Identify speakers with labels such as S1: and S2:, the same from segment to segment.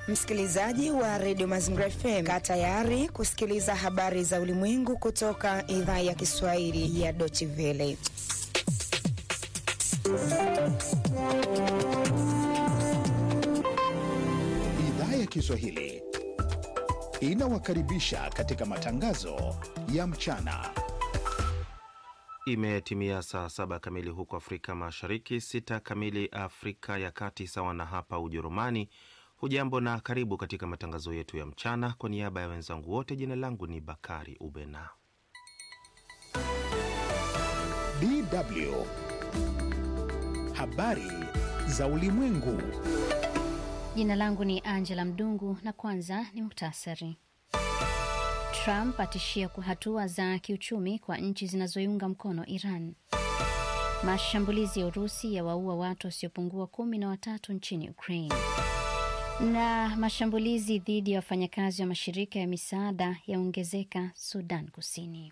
S1: Msikilizaji wa redio Mazingira FM, kaa tayari kusikiliza habari za ulimwengu kutoka idhaa ya Kiswahili ya Deutsche Welle.
S2: Idhaa ya Kiswahili inawakaribisha katika matangazo ya mchana.
S3: Imetimia saa saba kamili huko Afrika Mashariki, sita kamili Afrika ya Kati, sawa na hapa Ujerumani. Hujambo na karibu katika matangazo yetu ya mchana. Kwa niaba ya wenzangu wote, jina langu ni Bakari Ubena.
S2: DW habari za ulimwengu.
S4: Jina langu ni Angela Mdungu na kwanza ni muhtasari. Trump atishia kwa hatua za kiuchumi kwa nchi zinazoiunga mkono Iran. Mashambulizi ya Urusi yawaua watu wasiopungua kumi na watatu nchini Ukraine, na mashambulizi dhidi ya wafanyakazi wa mashirika ya misaada yaongezeka Sudan Kusini.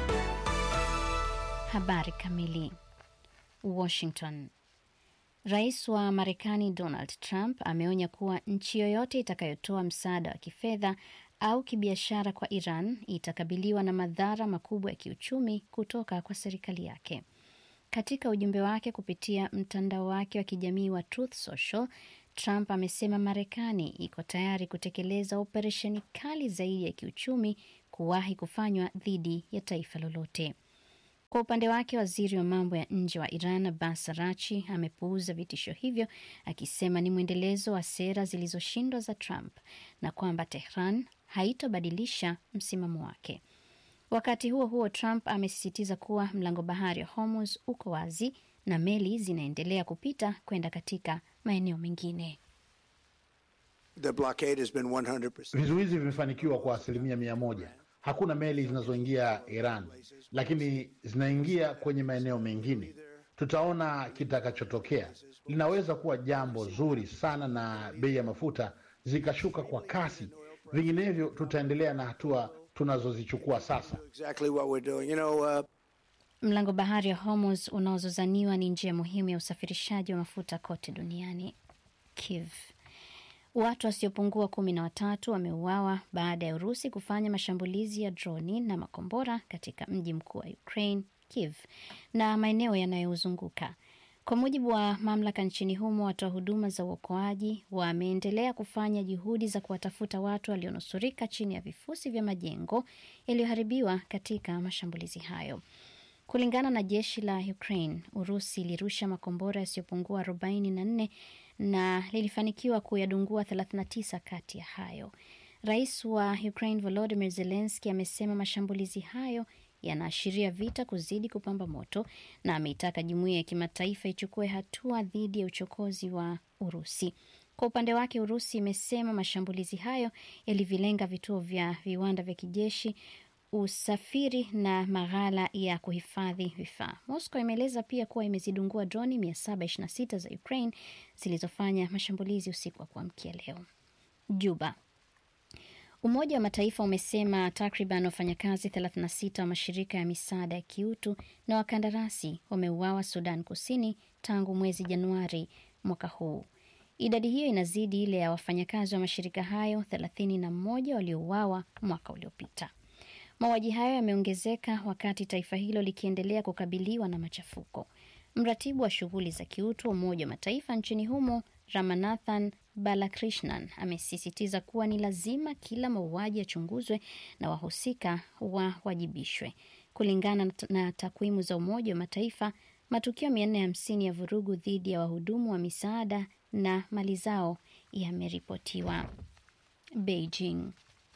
S4: Habari kamili. Washington. Rais wa Marekani Donald Trump ameonya kuwa nchi yoyote itakayotoa msaada wa kifedha au kibiashara kwa Iran itakabiliwa na madhara makubwa ya kiuchumi kutoka kwa serikali yake. Katika ujumbe wake kupitia mtandao wake wa kijamii wa Truth Social, Trump amesema Marekani iko tayari kutekeleza operesheni kali zaidi ya kiuchumi kuwahi kufanywa dhidi ya taifa lolote. Kwa upande wake waziri wa mambo ya nje wa Iran Abbas Arachi amepuuza vitisho hivyo akisema ni mwendelezo wa sera zilizoshindwa za Trump na kwamba Tehran haitobadilisha msimamo wake. Wakati huo huo, Trump amesisitiza kuwa mlango bahari wa Hormuz uko wazi na meli zinaendelea kupita kwenda katika maeneo mengine.
S5: Vizuizi vimefanikiwa kwa asilimia mia moja. Hakuna meli zinazoingia Iran, lakini zinaingia kwenye maeneo mengine. Tutaona kitakachotokea. Linaweza kuwa jambo zuri sana na bei ya mafuta zikashuka kwa kasi, vinginevyo tutaendelea na hatua tunazozichukua sasa.
S4: Mlango bahari wa Hormuz unaozozaniwa ni njia muhimu ya usafirishaji wa mafuta kote duniani. Kiev Watu wasiopungua kumi na watatu wameuawa baada ya Urusi kufanya mashambulizi ya droni na makombora katika mji mkuu wa Ukraine, Kiev, na maeneo yanayozunguka. Kwa mujibu wa mamlaka nchini humo, watoa huduma za uokoaji wameendelea kufanya juhudi za kuwatafuta watu walionusurika chini ya vifusi vya majengo yaliyoharibiwa katika mashambulizi hayo. Kulingana na jeshi la Ukraine, Urusi ilirusha makombora yasiyopungua 44 na lilifanikiwa kuyadungua 39 kati ya hayo. Rais wa Ukraine Volodymyr Zelensky amesema mashambulizi hayo yanaashiria vita kuzidi kupamba moto na ameitaka jumuiya ya kimataifa ichukue hatua dhidi ya uchokozi wa Urusi. Kwa upande wake, Urusi imesema mashambulizi hayo yalivilenga vituo vya viwanda vya kijeshi usafiri na maghala ya kuhifadhi vifaa. Moscow imeeleza pia kuwa imezidungua droni 726 za Ukraine zilizofanya mashambulizi usiku wa kuamkia leo. Juba. Umoja wa Mataifa umesema takriban wafanyakazi 36 wa mashirika ya misaada ya kiutu na wakandarasi wameuawa Sudan Kusini tangu mwezi Januari mwaka huu. Idadi hiyo inazidi ile ya wafanyakazi wa mashirika hayo 31 waliouawa mwaka uliopita. Mauaji hayo yameongezeka wakati taifa hilo likiendelea kukabiliwa na machafuko. Mratibu wa shughuli za kiutu wa Umoja wa Mataifa nchini humo Ramanathan Balakrishnan amesisitiza kuwa ni lazima kila mauaji yachunguzwe na wahusika wawajibishwe. Kulingana na takwimu za Umoja wa Mataifa, matukio 450 ya vurugu dhidi ya wahudumu wa misaada na mali zao yameripotiwa. Beijing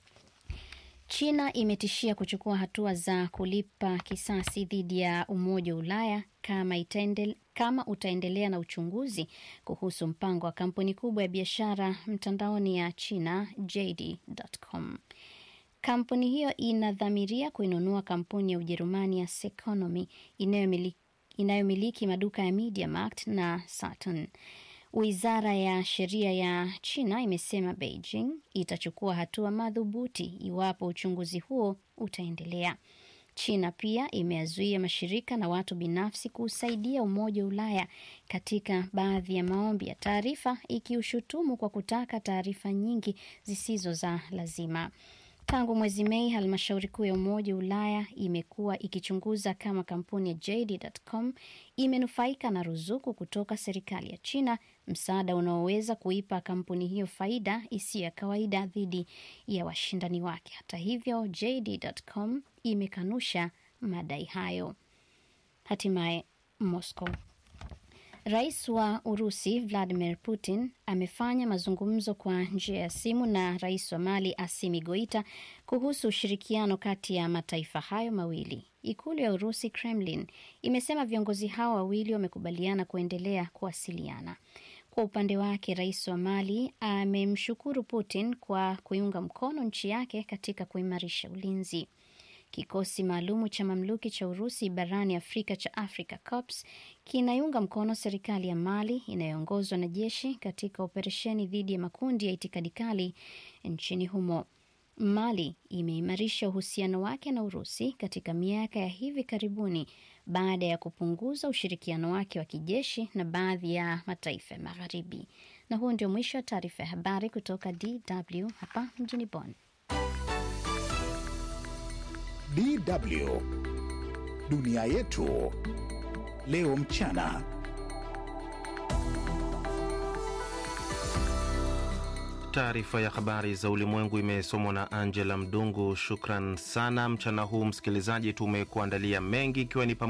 S4: China imetishia kuchukua hatua za kulipa kisasi dhidi ya Umoja wa Ulaya kama, itaendele, kama utaendelea na uchunguzi kuhusu mpango wa kampuni kubwa ya biashara mtandaoni ya China JD.com. Kampuni hiyo inadhamiria kuinunua kampuni ya Ujerumani ya Seconomy inayomiliki, inayomiliki maduka ya MediaMarkt na Saturn. Wizara ya sheria ya China imesema Beijing itachukua hatua madhubuti iwapo uchunguzi huo utaendelea. China pia imeyazuia mashirika na watu binafsi kuusaidia Umoja wa Ulaya katika baadhi ya maombi ya taarifa, ikiushutumu kwa kutaka taarifa nyingi zisizo za lazima. Tangu mwezi Mei, halmashauri kuu ya Umoja wa Ulaya imekuwa ikichunguza kama kampuni ya JD.com imenufaika na ruzuku kutoka serikali ya China, msaada unaoweza kuipa kampuni hiyo faida isiyo ya kawaida dhidi ya washindani wake. Hata hivyo, JD.com imekanusha madai hayo. Hatimaye Moscow. Rais wa Urusi Vladimir Putin amefanya mazungumzo kwa njia ya simu na rais wa Mali Assimi Goita kuhusu ushirikiano kati ya mataifa hayo mawili. Ikulu ya Urusi, Kremlin, imesema viongozi hao wawili wamekubaliana kuendelea kuwasiliana. Kwa upande wake, rais wa Mali amemshukuru Putin kwa kuiunga mkono nchi yake katika kuimarisha ulinzi. Kikosi maalumu cha mamluki cha Urusi barani Afrika cha Africa Corps kinaiunga mkono serikali ya Mali inayoongozwa na jeshi katika operesheni dhidi ya makundi ya itikadi kali nchini humo. Mali imeimarisha uhusiano wake na Urusi katika miaka ya hivi karibuni baada ya kupunguza ushirikiano wake wa kijeshi na baadhi ya mataifa ya Magharibi. Na huo ndio mwisho wa taarifa ya habari kutoka DW hapa mjini Bonn.
S2: DW dunia yetu leo mchana.
S3: Taarifa ya habari za ulimwengu imesomwa na Angela Mdungu. Shukran sana. Mchana huu msikilizaji, tumekuandalia mengi ikiwa ni